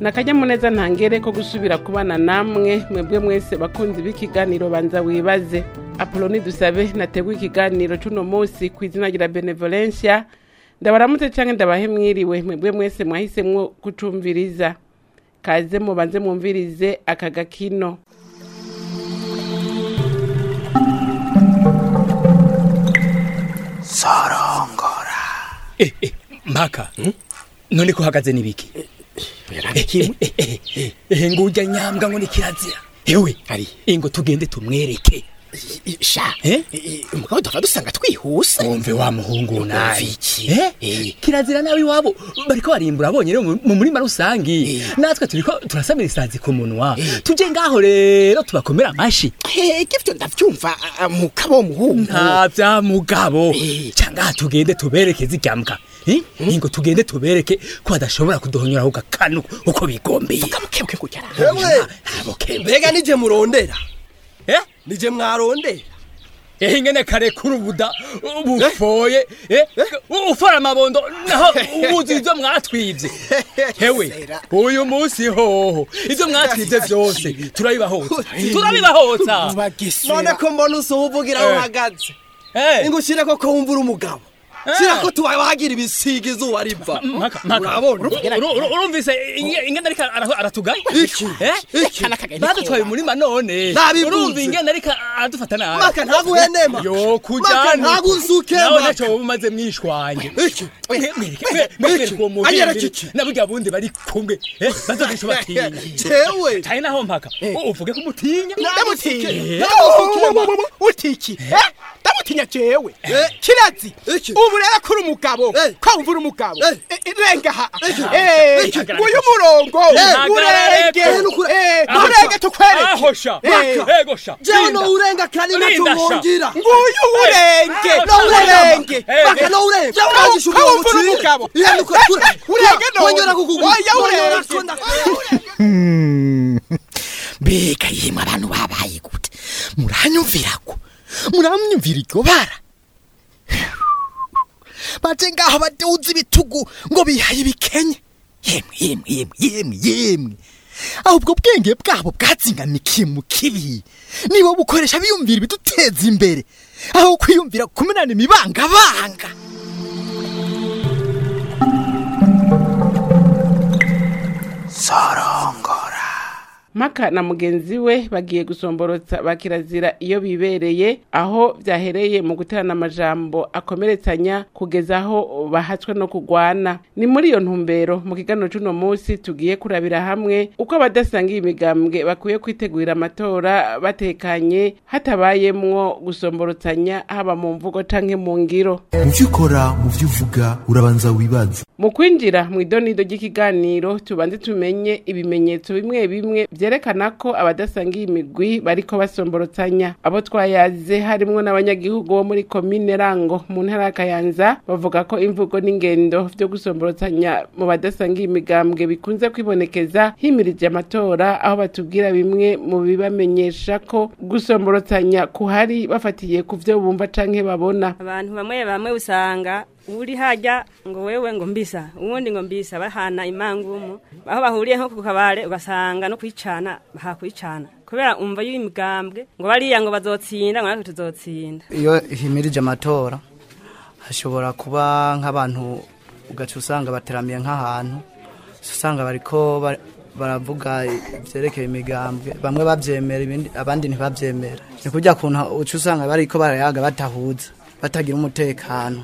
ni akanyamuneza ntangere ko gusubira kubana namwe mwebwe mwese bakunzi b'ikiganiro banza wibaze apoloni dusabe nateguye ikiganiro c'uno munsi ku izina rya benevolencia ndabaramutse canke ndabahe mwiriwe mwebwe mwese mwahisemwo kucumviriza kaze mubanze mwumvirize aka gakino sorongora Eh, eh, mpaka none ko uhagaze n'ibiki kimwe ehe ngurya nyambwa ngo ni kirazira ewe Ari. ingo tugende tumwereke sha Eh? umugabo duva dusanga twihuse wumve wa muhungu nawe iki? Eh? Eh. kirazira nawe iwabo bariko barimbura abonye rero mu mu murima rusangi Eh. natwe turiko turasamira isazi ku munwa tuje ngaho rero tubakomera amashi hege vyo ndavyumva ah, mukabo muhungu nta vya mugabo Eh. cyangwa tugerende tubereke ziryambwa Eh? ingo tugende tubereke ko badashobora kuduhonyora ku gakanu uko bigombeye kamukebwe kugera Ewe! abokembe mbega nije murondera eh nije mwarondera ehe ingene kare kurubuda bufoye eh ufora amabondo naho ubuzi ivyo mwatwivye hewe Sera. uyu munsi hoho ivyo mwatwivye vyose turabibahotsa turabibahotsa none ko mbona usuhuvugira aho Eh. uhagaze Eh, ngo ushire ko ko wumvura umugabo Eh. shira ko tubagira ibisiga izuba riva Maka, maka. urabona Uru- uru- urumvise inge- ingene ariko ara- aratugaya Iki? Eh? Iki? badutwaye umurima none Nabivuze. urumva ingene ariko aradufata nabi maka ntaguhenema yo maka kujana ntagusuke nawe maka ntacyo wowe umaze mwishwanye iki mwereke uwo Anyereka muhimbiri iki? na burya bundi bari kumwe eh, bazogisha batinya jewe cyane naho mpaka uvuge ko umutinya ndamutinya Eh. ndamutinya utiki ndamutinya jewe Eh. kirazi Iki? ubu rero kuri umugabo Eh. ko wumvura umugabo Eh. Eh, eh, renga ha Iki? Eh, Iki? uyu murongo Eh. urenge Eh, nukure- Eh, Aho urenge sha. tukwereke aho sha Eh. ego sha jewe Linda. no urenga kandi Linda, nacyo sha. wongira nguyu urenge Eh. no urenga urenge Eh. maka no urenga Jewe urangisha ko umugabo wumvura ucire. umugabo Iya, nukure- Eh, kure- urenge none wongera kukugura oya Wongera urenge kunda- mbega yemwe abantu babaye gute muranyumvira ko muramyumvira iryo bara baje ngaho baduza ibitugu ngo bihaye ibikenye yemwe yemwe yemwe yemwe yemwe ahubwo bwenge bwabo bwazingamikiye mu kibi nibo bukoresha biyumvira ibiduteza imbere aho kwiyumvira kumenana imibangabanga sorongora mpaka na mugenzi we bagiye gusomborotsa ba kirazira iyo bibereye aho byahereye mu guterana amajambo akomeretsanya kugeza aho bahatswe no kugwana ni muri iyo ntumbero mu kiganiro c'uno munsi tugiye kurabira hamwe uko abadasangiye imigambwe bakwiye kwitegurira amatora batekanye hatabayemwo gusomborotsanya haba mu mvugo canke mu ngiro mu byo ukora mu byo uvuga urabanza wibaze mu kwinjira mu idonido ry'ikiganiro tubanze tumenye ibimenyetso bimwe bimwe vyerekana ko abadasangiye imigwi bariko basomborotsanya abo twayaze harimwo n'abanyagihugu bo muri komine rango mu ntara ya kayanza bavuga ko imvugo n'ingendo vyo gusomborotsanya mu badasangiye imigambwe bikunze kwibonekeza himirije amatora aho batubwira bimwe mu bibamenyesha ko gusomborotsanya kuhari bafatiye ku vyo bumva canke babona abantu bamwe bamwe usanga uri hajya ngo wewe ngo mbisa uwundi ngo mbisa bahana imangumu aho bahuriye nko ku kabare ugasanga no kwicana bahakwicana kubera umva y'imigambwe ngo bariya ngo bazotsinda ngo natwe tuzotsinda iyo himirije amatora hashobora kuba nk'abantu ugaca usanga bateramiye nk'ahantu usanga bariko ba- baravuga ibyerekeye imigambwe bamwe babyemera ibindi abandi ntibabyemera ni kurya kuntu uca usanga bariko barayaga batahuza batagira umutekano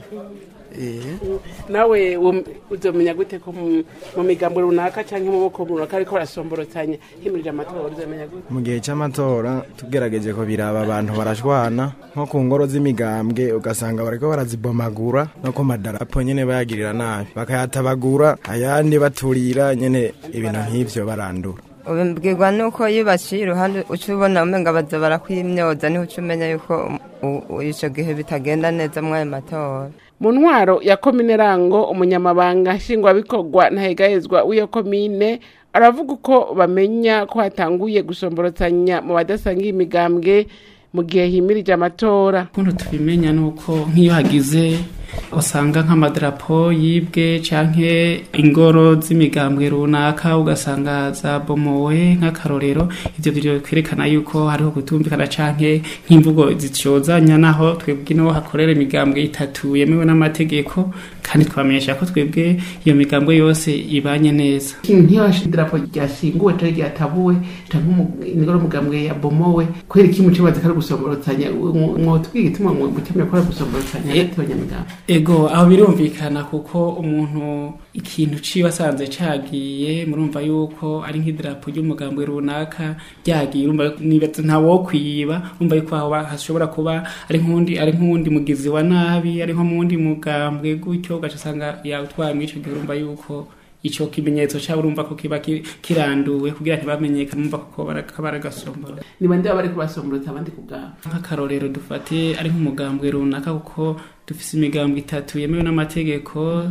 Eh. nawe wum- uzomenya gute ko mu mu migambo runaka canke mu boko runaka ariko barasomborotsanya himirije amatora uzomenya gute mu gihe cy'amatora tugerageje ko biraba abantu barashwana nko ku ngoro z'imigambwe ugasanga bariko barazibomagura no ku madarapo nyene bayagirira nabi bakayatabagura ayandi baturira nyene ibintu nk'ivyo barandura ubibwirwa nuko iyo baciye iruhande uca ubona umenga baza barakwimyoza niho uca umenya yuko u- u- ico gihe bitagenda neza mw'ayo matora mu ntwaro ya komine rango umunyamabanga nshingwabikorwa ntahegahezwa w'iyo komine aravuga uko bamenya ko hatanguye gusomborotsanya mu badasangiye imigambwe mu gihe himirije amatora ukuntu tubimenya ni uko nk'iyo hagize usanga nk'amadarapo yibwe canke ingoro z'imigambwe runaka ugasanga zabomowe nk'akarorero ivyo biro kwerekana yuko hariho kutumvikana canke nk'imvugo zityozanya naho twebwe niho hakorera imigambwe itatu yemewe n'amategeko kandi twamenyesha ko twebwe iyo migambwe yose ibanye neza nk'iyo idarapo ryashinguwe canke ryatabuwe canke umu- ingoro y'umugambwe yabomowe kubera iki muco bazi ko ari gusomborotanya mwotubwira igituma mutemera ko ari gusomborotanya hagati y'abanyamigambwe ego aho birumvikana kuko umuntu ikintu ciwe asanze cagiye murumva yuko ari nk'idarapo ry'umugambwe runaka ryagiye urumva nibaza nta wo kwiba urumva yuko aho ba- hashobora kuba ari nk'undi ari nk'uwundi mugizi wa nabi ari nko mu wundi mugambwe gutyo ugaca usanga yawutwaye muri ico gihe urumva yuko ico kimenyetso cabo urumva ko kiba ki- kiranduwe kugira ntibamenyekane urumva ko baraka baragasombora ni bande baba bariko basomborotsa abandi ku bwabo nk'akarorero dufate ari nk'umugambwe runaka kuko dufise imigambwe itatu yemewe n'amategeko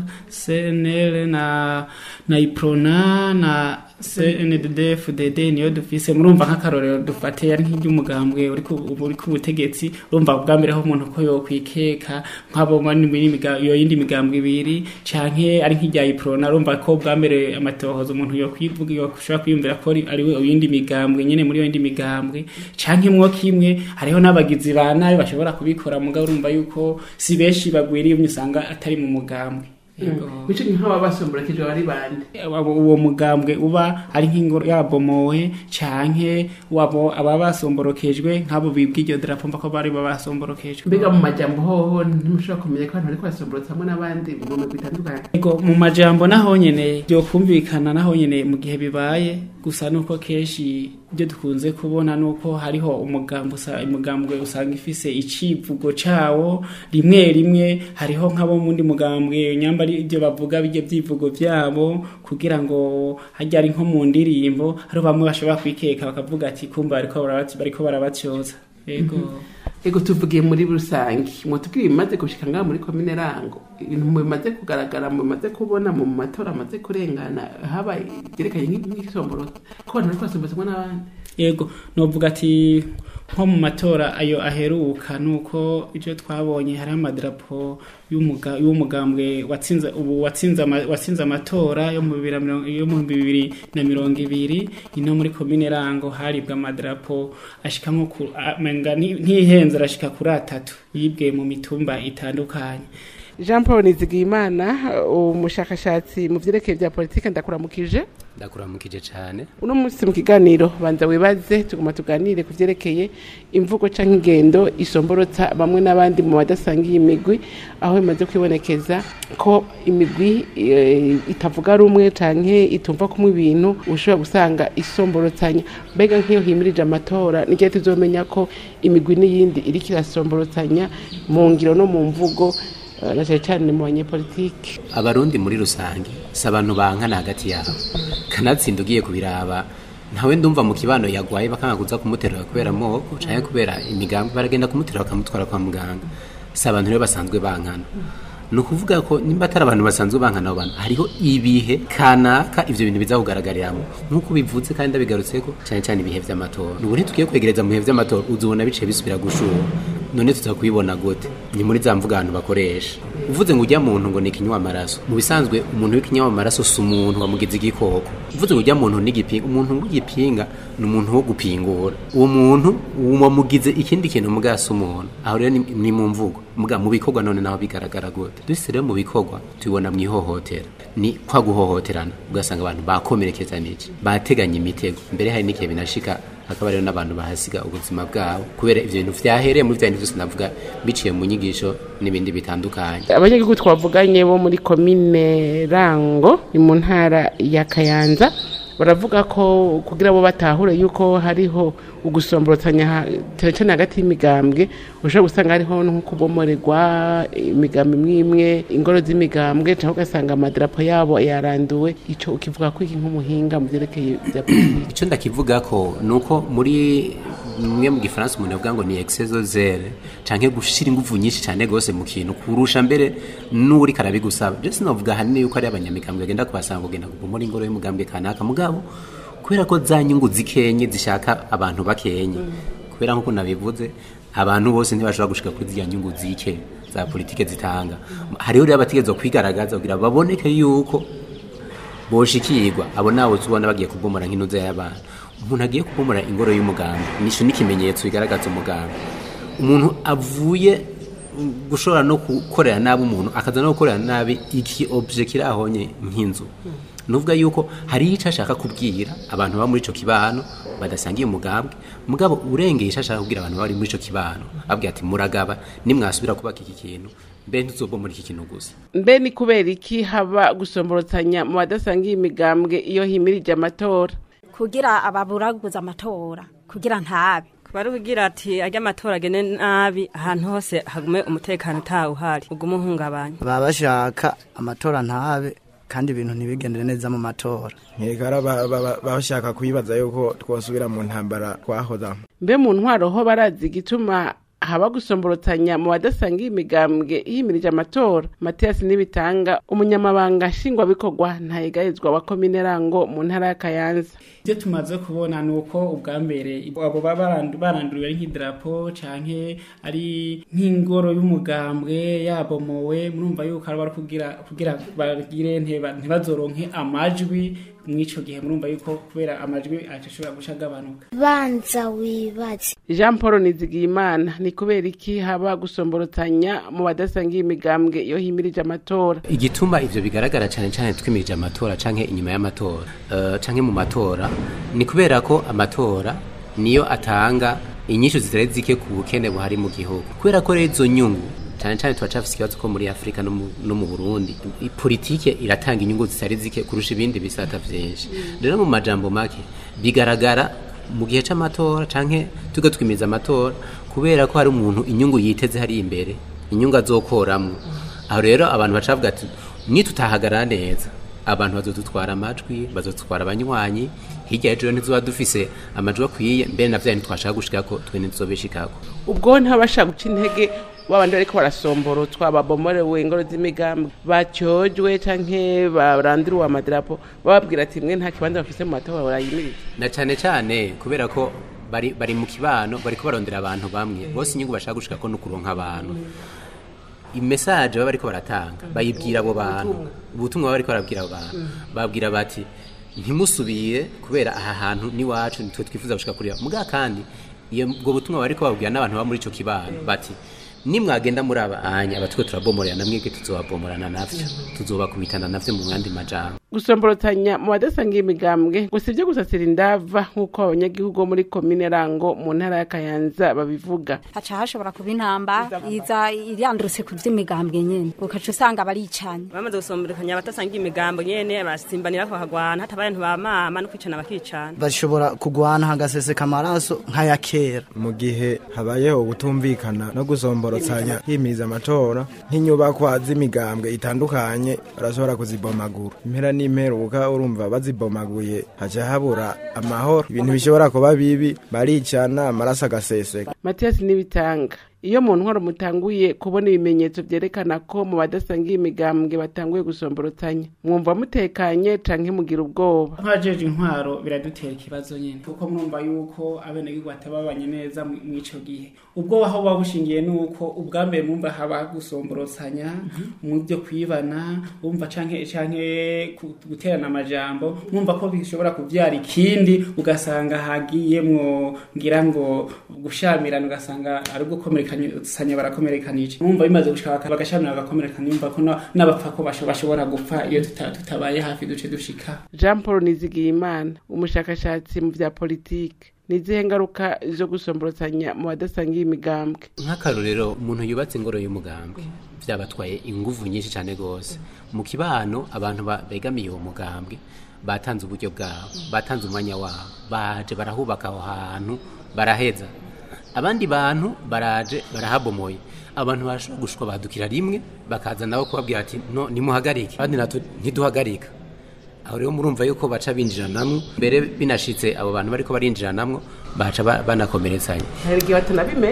cnl na na iprona na cndd fdd niyo dufise murumva nk'akarorero dufate ari nk'iry'umugambwe uri ku uri ku butegetsi urumva bwa mbere aho umuntu ko yokwikeka nk'abo muri muri imiga- iyo yindi migambwe ibiri canke ari nk'irya iprona urumva ko bwa mbere amatohoza umuntu yokwivuga yoshobora kwiyumvira ko ari ari we yindi migambwe nyene muri iyo yindi migambwe canke mwo kimwe hariho n'abagizi ba nabi bashobora kubikora mugabo urumva yuko si benshi bagwiriye umwe usanga atari mu mugambwe Yego. mico nk'aba basomborokejwe bari bande Abo- uwo mugambwe uba ari nk'ingoro yabomowe canke wabo aba basomborokejwe nk'abo bibwa iryo darapo mva ko bari babasomborokejwe mbega mu majambo hoho ntimushobora kumenya ko abantu bariko basomborotsa hamwe n'abandi mu migwi itandukanye Ego mu majambo naho nyene byo kumvikana naho nyene mu gihe bibaye gusa nuko kenshi ibyo dukunze kubona nuko hariho umugambo usa umugambwe usanga ifise icivugo cawo rimwe rimwe hariho nk'abo mundi mugambwe nyamba ari ibyo bavuga bijye byivugo byabo kugira ngo hajya ari nko mu ndirimbo hariho bamwe bashobora kwikeka bakavuga ati kumva bariko barabati bariko barabatyoza ego ego tuvugiye muri rusange mutubwire ibimaze gushika ngaha muri komine rango ibintu bimaze kugaragara mumaze kubona mu matora amaze kurengana haba byerekanye nk'isomborotsa ko abantu bariko basomborotsa hamwe n'abandi yego novuga ati nko mu matora ayo aheruka nuko ivyo twabonye hari amadarapo y'umuga- y'umugambwe watsinze ubu watsinze ama- watsinze amatora yo mu bibiri na mirongo- yo mu bibiri na mirongo ibiri ino muri komine rango haribwa amadarapo ashika nko ku amenga ni- ntihenze arashika kuri atatu yibwe mu mitumba itandukanye jean paul nizigiyimana umushakashatsi mu vyerekeye vya politike ndakuramukije ndakuramukije cyane uno munsi mu kiganiro banza wibaze tuguma tuganire ku vyerekeye imvugo canke ingendo isomborotsa bamwe n'abandi mu badasangiye imigwi aho imaze kwibonekeza ko imigwi eh, itavuga rumwe canke itumva kumwe ibintu ushobora gusanga isomborotsanya mbega nk'iyo himirije amatora n'igihe tuzomenya ko imigwi n'iyindi iriko irasomborotsanya mu ngiro no mu mvugo eh, na cane cane mu banyepolitike abarundi muri rusange si abantu bankana hagati yabo kanatsinda ugiye kubiraba ntawe ndumva mu kibano yagwaye bakanga kuza kumuterura kubera moko canke kubera imigambi baragenda kumuterura bakamutwara kwa muganga si abantu rero basanzwe bankana ni ukuvuga ko nimba atari abantu basanzwe bankana abo bantu hariho ibihe kanaka ivyo bintu biza kugaragariramo nk'uko bivuze kandi ndabigarutseko cyane cyane ibihe vy'amatora nubu ntitugiye kwegereza mu bihe vy'amatora uzobona bice bisubira gushuha none tuza kubibona gute ni muri za mvuga abantu bakoresha uvuze ngo ujya muntu ngo ni ikinywa amaraso mu bisanzwe umuntu w'ikinywa amaraso si umuntu wamugize igikoko uvuze ngo ujya muntu n'igipinga umuntu w'igipinga ni umuntu wo gupingura uwo muntu wamugize ikindi kintu muga si umuntu aho rero ni- ni mu mvugo muga mu bikorwa none naho bigaragara gute duse rero mu bikorwa tubibona mu ihohotera ni kwa guhohoterana ugasanga abantu bakomerekeza n'iki bateganya imitego mbere hari n'igihe binashika hakaba rero n'abantu bahasiga ubuzima bwabo kubera ivyo bintu vyahereye muri vya bintu vyose navuga biciye mu nyigisho n'ibindi bitandukanye abanyagihugu twavuganye bo muri komine rango ni mu ntara ya kayanza baravuga ko kugira bo batahure yuko hariho ugusomborotanya ha- cyane cyane hagati y'imigambwe ushobora gusanga hariho nko kubomorerwa imigambi imwe imwe ingoro z'imigambwe cyangwa ugasanga amadarapo yabo yaranduwe ico ukivuga ko iki nk'umuhinga mu vyerekeye vya politiki icyo ndakivuga ko ni uko muri mwe mu gifaransa umuntu avuga ngo ni exceso zere canke gushira ingufu nyinshi cyane gose mu kintu kurusha mbere n'uri karabigusaba je sinavuga hanini yuko ari abanyamigambwe bagenda kubasanga kugenda kubomora ingoro y'umugambwe kanaka mugabo kubera ko za nyungu zikenye zishaka abantu bakenye kubera nk'uko nabivuze abantu bose ntibashobora gushika kuri ziriya nyungu zike za politike zitanga hariho rero abategerezwa kwigaragaza kugira baboneke yuko boshikirwa abo nabo tubona bagiye kubomora nk'inuza y'abantu umuntu agiye kubomora ingoro y'umugambi nisho n'ikimenyetso bigaragaza umugambi umuntu avuye gushobora no gukorera nabi umuntu akaza no gukorera nabi iki obje kiri ahonye nk'inzu nuvuga yuko hari icyo ashaka kubwira abantu baba muri ico kibano badasangiye umugambwe mugabo urengeye icyo ashaka kubwira abantu bari muri ico kibano abwira ati muragaba nimwasubira kubaka iki kintu mbe ntuzobomora iki kintu gusa mbe ni kubera iki haba gusomborotanya mu badasangiye imigambwe iyo himirije amatora kugira ababuraguza amatora kugira ntabe bari kugira ati ajya amatora agene nabi ahantu hose hagume umutekano utawuhari ugume uhungabanya baba bashaka amatora ntabe kandi ibintu ntibigendere neza mu matora nkekara bashaka kwibaza yuko twosubira mu ntambara twahoza mbe mu ntwaro ho barazi igituma haba gusomborotanya mu badasangiye imigambwe yimirije amatora matiyasi n'ibitanga umunyamabanga nshingwabikorwa ntayegayezwa wa komine rango mu ntara ya kayanza ibyo tumaze kubona ni uko ubwa mbere abo baba baranduriwe ari nk'idarapo canke ari nk'ingoro y'umugambwe yabomowe murumva yuko ari bari kugira kugira bagire ntibazoronke amajwi mw'ico gihe murumva yuko kubera amajwi ashobora guca agabanuka banza wibaze jean paul nizigiyimana ni kubera iki haba gusomborotanya mu badasangiye imigambwe iyo himirije amatora igituma ivyo bigaragara cyane cyane twimirije amatora canke inyuma y'amatora uh, canke mu matora ni kubera ko amatora niyo atanga inyishu zitari zike ku bukene buhari mu gihugu kubera ko rero izo nyungu cyane cyane turacafise ikibazo ko muri afurika no mu- no mu burundi politike iratanga inyungu zitari zike kurusha ibindi bisata vyinshi rero mu majambo make bigaragara mu gihe c'amatora canke tuga twimiza amatora kubera ko hari umuntu inyungu yiteze hari imbere inyungu azokoramwo aho rero abantu bacavuga ati nitutahagarara neza abantu bazodutwara amajwi bazodutwara abanywanyi hirya y'ejo ntizoba dufise amajwi akwiye mbere na vya ntitwashaka gushikako twe ntituzobishikako ubwo ntibabasha guca intege babandi bariko barasomborotwa babomorewe ingoro z'imigambi bacyojwe canke barandiriwe amadarapo bababwira ati mwe nta kibanza bafise mu matora barayimirije na cyane cyane kubera ko bari bari mu kibano bariko barondera abantu bamwe bose inyungu bashaka gushikako no kuronka abantu imesaje baba bariko baratanga bayibwira abo bantu ubutumwa baba bariko barabwira abo bantu babwira bati ntimusubire kubera aha hantu n'iwacu nitwe twifuza gushika kuriya muga kandi iyo ubwo butumwa baba bariko babwira n'abantu baba muri ico kibano bati nimwagenda muri aba anya abatwe turabomorera namwebwe tuzobabomorana navyo tuzobakubitana navyo mu mwandi majambo gusomborotanya mu badasangiye imigambwe gusa ibyo gusasira indava nk'uko abanyagihugu bo muri komine rango mu ntara ya kayanza babivuga haca hashobora kuba intamba iza irandurutse ku vy'imigambwe nyene ukaca usanga baricanye bamaze gusomberekanya abatasangiye imigambo nyene basimbanira ko hagwana hatabaye ntibamama no kwicana bakicana bashobora kugwana hagaseseka amaraso nk'aya kera mu gihe habayeho gutumvikana no gusomborotanya himiza amatora nk'inyubakwa z'imigambwe itandukanye barashobora kuzibomagura impera n'imperuka urumva bazibomaguye haca habura amahoro ibintu bishobora kuba bibi baricana amaraso agaseseka matiyasi n'ibitanga iyo mu ntwaro mutanguye kubona ibimenyetso vyerekana ko mu badasangiye imigambwe batanguye gusomborotanya mwumva mutekanye canke mugira ubwoba nk'abajeje intwaro biradutera ikibazo nyine kuko murumva yuko abenegihugu batababanye neza mu- mw'ico gihe ubwo aho buba bushingiye ni uko ubwa mbere mwumva haba gusomborosanya mu byo kwibana wumva canke canke ku- guterana amajambo mwumva ko bishobora kuvyara ikindi ugasanga hagiyemwo ngira ngo gushamirana ugasanga ari gukomerekanya barakomerekanije mwumva bimaze gushika baka- bagashamirana bagakomerekana yumva ko na- n'abapfa ko basho- bashobora gupfa iyo tuta- tutabaye hafi duce dushika jean paul nizigiyimana umushakashatsi mu vya politike nizihe ngaruka zo gusomborotanya mu badasangiye imigambwe nk'akarorero umuntu yubatse ingoro y'umugambwe byabatwaye inguvu nyinshi cyane rwose mu kibano abantu ba- begamiye uwo mugambwe batanze uburyo bwabo batanze umwanya wabo baje barahubaka aho hantu baraheza abandi bantu baraje barahabomoye abantu barashobora gushwa badukira rimwe bakaza nabo kubabwira ati no nimuhagarike abandi natwe ntiduhagarika aho rero murumva yuko baca binjiranamwo mbere binashitse abo bantu bariko barinjiranamwo baca ba- banakomeretsanya hari igihe batanabimenya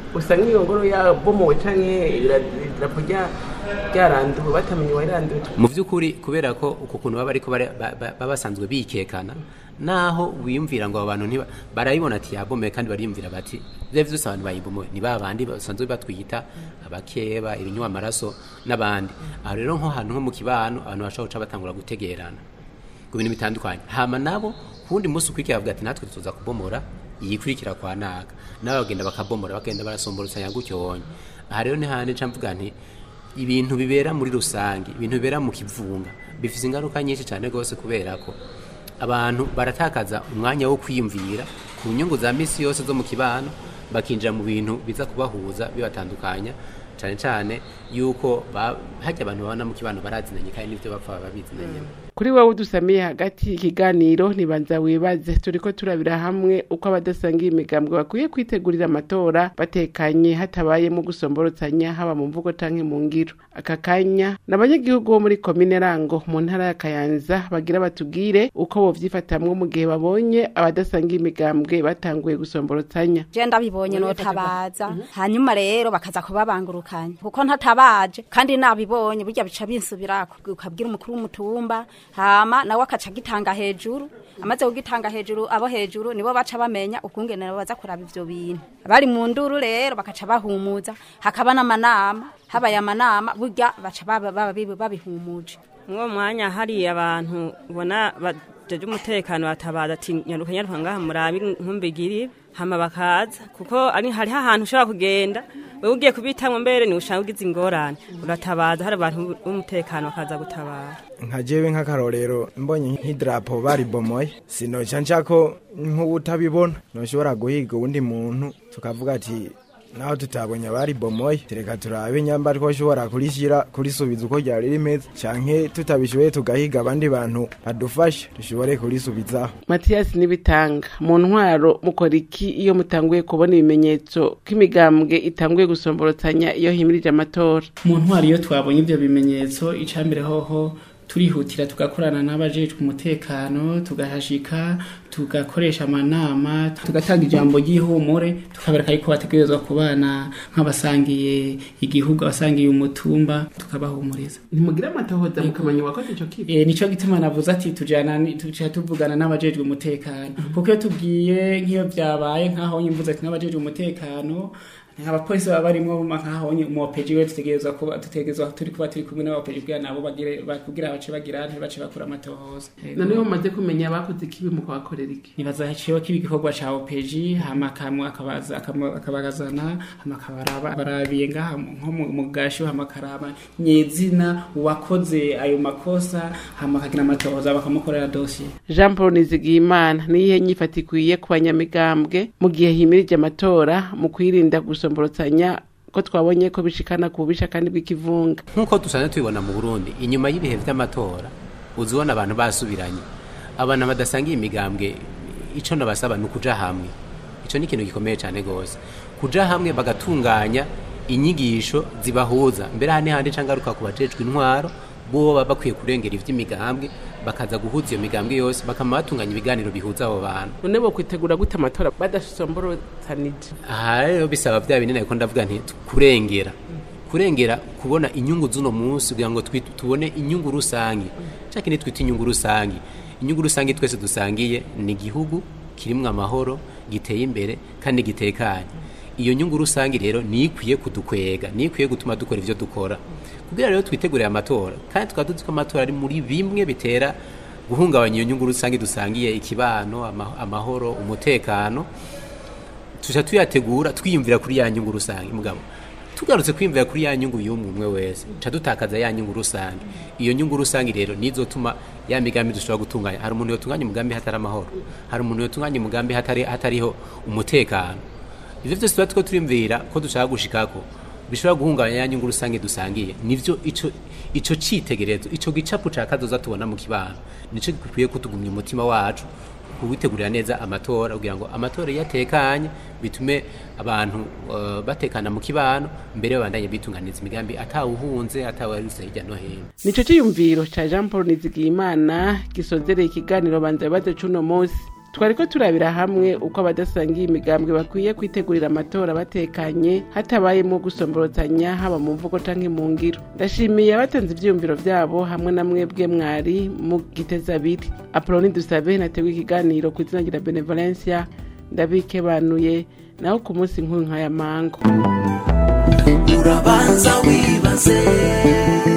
usanga iyo ngoro yabomowe canke idarapo rya- ryaranduwe batamenye uwayiranduye mu by'ukuri kubera ko uko kuntu baba ariko bara- ba- ba- baba basanzwe bikekana naho wiyumvira ngo abo bantu ntiba- barayibona ati yabomeye kandi bariyumvira bati bya byose abantu bayibomoye ni ba bandi basanzwe batwita abakeba ibinywa amaraso n'abandi aho rero nko hantu nko mu kibano abantu bashobora guca batangura gutegerana ku bintu bitandukanye hama nabo ku wundi munsi ukurikira bavuga ati natwe tuza kubomora iyikurikira kwa naga nabo bagenda bakabomora bagenda barasomborosanya gutyo wonye aha rero ni handi nca mvuga nti ibintu bibera muri rusange ibintu bibera mu kivunga bifite ingaruka nyinshi cyane rwose kubera ko abantu baratakaza umwanya wo kwiyumvira ku nyungu za misi yose zo mu kibano bakinjira mu bintu biza kubahuza bibatandukanya cyane cyane yuko ba- hajya abantu babana mu kibano barazinanye kandi n'ibyo bapfa baba bizinanye kuri wowe udusamiye hagati ikiganiro ntibanza wibaze turiko turabira hamwe uko abadasangiye imigambwe bakwiye kwitegurira amatora batekanye hatabayemo gusomborotsanya haba mu mvugo canke mu ngiro aka kanya ni abanyagihugu bo muri komine rango mu ntara ya kayanza bagira batubwire uko bovyifatamwo mu gihe babonye abadasangiye imigambwe batanguye gusomborotsanya je ndabibonye notabaza hanyuma rero bakaza kubabangurukanya kuko ntatabaje kandi nabibonye burya bica binsubirako ukabwira umukuru w'umutumba hama nawe akaca agitanga hejuru amaze kugitanga hejuru abo hejuru nibo baca bamenya ukungene nabo baza kuraba ivyo bintu bari mu nduru rero bakaca bahumuza hakaba n'amanama habaye amanama burya baca baba- baba bibi- babihumuje mwuwo mwanya hari abantu ubona bajeje umutekano batabaza ati nyaruka nyaruka ngaha murabe nkumbigiri hama bakaza kuko ari hariho ahantu ushobora kugenda wewe ugiye kubitamwo mbere ni ushaka ugize ingorane uratabaza hari abantu b'umutekano bakaza gutabara nka jewe nk'akarorero mbonye nk'idarapo baribomoye sinoca nshako nk'ubutabibona noshobora guhiga uwundi muntu tukavuga ati naho tutabonye abaribomoye tereka turabe nyamba twoshobora kurishyira kurisubiza uko ryari rimeze canke tutabishoboye tugahiga abandi bantu badufasha dushobore kurisubizaho matiyasi n'ibitanga mu ntwaro mukora iki iyo mutanguye kubona ibimenyetso ko imigambwe itanguye gusomborotsanya iyo himirije amatora mu ntwari iyo twabonye ibyo bimenyetso icambere hoho turihutira tugakorana n'abajejwe umutekano tugahashika tugakoresha amanama tugatanga ijambo ry'ihumure tukabereka yuko bategerezwa kubana nk'abasangiye igihugu abasangiye umutumba tukabahumuriza ntimugira amatohoza mukamenya uwakoze ico kibi Eh, nico gituma navuze ati tujana ni- tuca tuvugana n'abajejwe umutekano kuko iyo tubwiye nk'iyo byabaye nk'aho nyimvuze ati n'abajejwe umutekano abapolisi baba barimwo nkaho umuopeji we dutegerezwa kuba dutegerezwa turi kuba turi kumwe n'abaopeji kugira nabo bagire kugira bace bagira ntibace bakora amatohoza noneho mumaze kumenya abakoze ikibi mu kubakorera iki nibaza haciyeho kiba igikorwa ca opeji hama kamwe akabaza akama- akabagazana hama akabaraba barabiye ngaha nko mu- mu gasho hama akaraba nyezina uwakoze ayo makosa hama akagira amatohoza bakamukorera dosiye jean paul nizigiyimana niyihe nyifata ikwiye ku banyamigambwe mu gihe himirije amatora mu kwirinda gusomborotsanya ko twabonye ko bishikana ku bubisha kandi bw'ikivunga nk'uko dusanzwe tubibona mu burundi inyuma y'ibihe by'amatora uzi ubona abantu basubiranye abantu badasangiye imigambwe icyo nabasaba ni ukuja hamwe icyo ni ikintu gikomeye cyane rwose kuja hamwe bagatunganya inyigisho zibahuza mbere aha n'ahandi nca ngaruka ku bajejwe intwaro bo baba bakwiye kurengera ivy'imigambwe bakaza guhuza iyo migambwe yose bakama batunganya ibiganiro bihuza abo bantu none bo kwitegura gute amatora badasomborotsanije aha rero bisaba bya binini ariko ndavuga nti kurengera kurengera kubona inyungu z'uno munsi kugira ngo twi- tubone inyungu rusange cya kindi twita inyungu rusange inyungu rusange twese dusangiye ni igihugu kirimwo amahoro giteye imbere kandi gitekanye iyo nyungu rusange rero niyo ikwiye kudukwega niyo ikwiye gutuma dukora ibyo dukora kugira rero twitegurire amatora kandi tukaba tuzi ko amatora ari muri bimwe bitera guhungabanya iyo nyungu rusange dusangiye ikibano ama- amahoro umutekano tuja tuyategura twiyumvira kuri ya nyungu rusange mugabo tugarutse kwiyumvira kuri ya nyungu y'umwe umwe wese ca dutakaza ya nyungu rusange iyo nyungu rusange rero nizotuma ya migambi dushobora gutunganya hari umuntu yotunganya umugambi hatari amahoro hari umuntu yotunganya umugambi hatari hatariho umutekano ivyo vyose tuba two turiyumvira ko dushaka gushikako bishobora guhungabanya ya nyungu rusange dusangiye nivyo ico ico citegerezo ico gicapu ca kazoza tubona mu kibano nico gikwiye kutugumya umutima wacu kuwitegurira neza amatora kugira ngo amatora iyo atekanye bitume abantu uh, batekana mu kibano mbere babandanye bitunganiza imigambi atawuhunze atawaruse hirya no hino nico ciyumviro ca jean paul nizigiyimana gisozereye ikiganiro banza bibazo c'uno munsi twariko turabira hamwe uko abadasangiye imigambwe bakwiye kwitegurira amatora batekanye hatabayemo gusomborotanya haba mu mvugo canke mu ngiro ndashimiye abatanze ivyiyumviro vyabo hamwe na mwebwe mwari mu giteza abiri apoloni dusabe nateguye ikiganiro ku izina rya benevolencia ndabikebanuye naho ku munsi nk'uyu nk'aya mango urabanza wibaze